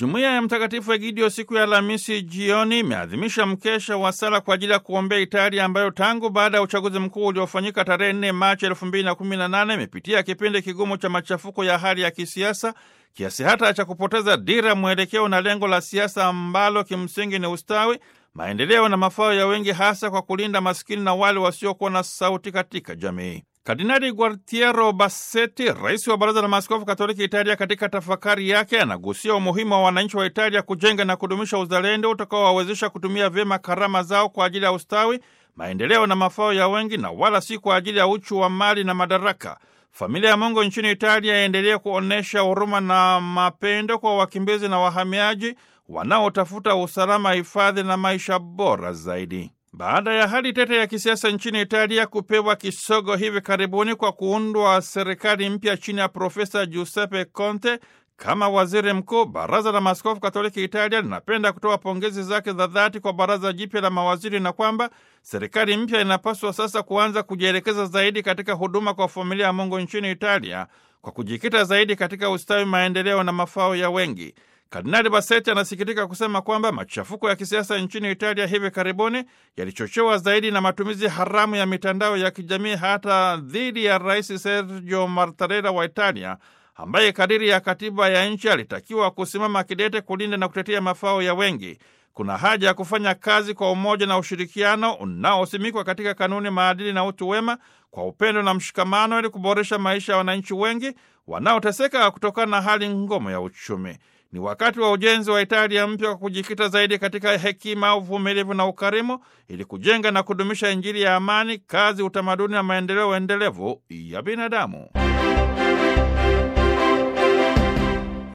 Jumuiya ya Mtakatifu Egidio siku ya Alhamisi jioni imeadhimisha mkesha wa sala kwa ajili ya kuombea Italia ambayo tangu baada ya uchaguzi mkuu uliofanyika tarehe 4 Machi 2018 imepitia kipindi kigumu cha machafuko ya hali ya kisiasa kiasi hata cha kupoteza dira, mwelekeo na lengo la siasa ambalo kimsingi ni ustawi, maendeleo na mafao ya wengi, hasa kwa kulinda maskini na wale wasiokuwa na sauti katika jamii. Kardinali Gualtiero Bassetti, rais wa Baraza la Maaskofu Katoliki Italia, katika tafakari yake anagusia umuhimu wa wananchi wa Italia kujenga na kudumisha uzalendo utakaowawezesha kutumia vyema karama zao kwa ajili ya ustawi, maendeleo na mafao ya wengi, na wala si kwa ajili ya uchu wa mali na madaraka. Familia ya Mungu nchini Italia yaendelee kuonyesha huruma na mapendo kwa wakimbizi na wahamiaji wanaotafuta usalama, hifadhi na maisha bora zaidi. Baada ya hali tete ya kisiasa nchini Italia kupewa kisogo hivi karibuni kwa kuundwa serikali mpya chini ya Profesa Giuseppe Conte kama waziri mkuu, Baraza la Maaskofu Katoliki Italia linapenda kutoa pongezi zake za dhati kwa baraza jipya la mawaziri na kwamba serikali mpya inapaswa sasa kuanza kujielekeza zaidi katika huduma kwa familia ya Mungu nchini Italia kwa kujikita zaidi katika ustawi, maendeleo na mafao ya wengi. Kardinali Bassetti anasikitika kusema kwamba machafuko ya kisiasa nchini Italia hivi karibuni yalichochewa zaidi na matumizi haramu ya mitandao ya kijamii hata dhidi ya Rais Sergio Mattarella wa Italia, ambaye kadiri ya katiba ya nchi alitakiwa kusimama kidete kulinda na kutetea mafao ya wengi. Kuna haja ya kufanya kazi kwa umoja na ushirikiano unaosimikwa katika kanuni, maadili na utu wema, kwa upendo na mshikamano, ili kuboresha maisha ya wananchi wengi wanaoteseka kutokana na hali ngumu ya uchumi. Ni wakati wa ujenzi wa Italia mpya kwa kujikita zaidi katika hekima, uvumilivu na ukarimu ili kujenga na kudumisha Injili ya amani, kazi, utamaduni na maendeleo endelevu ya binadamu.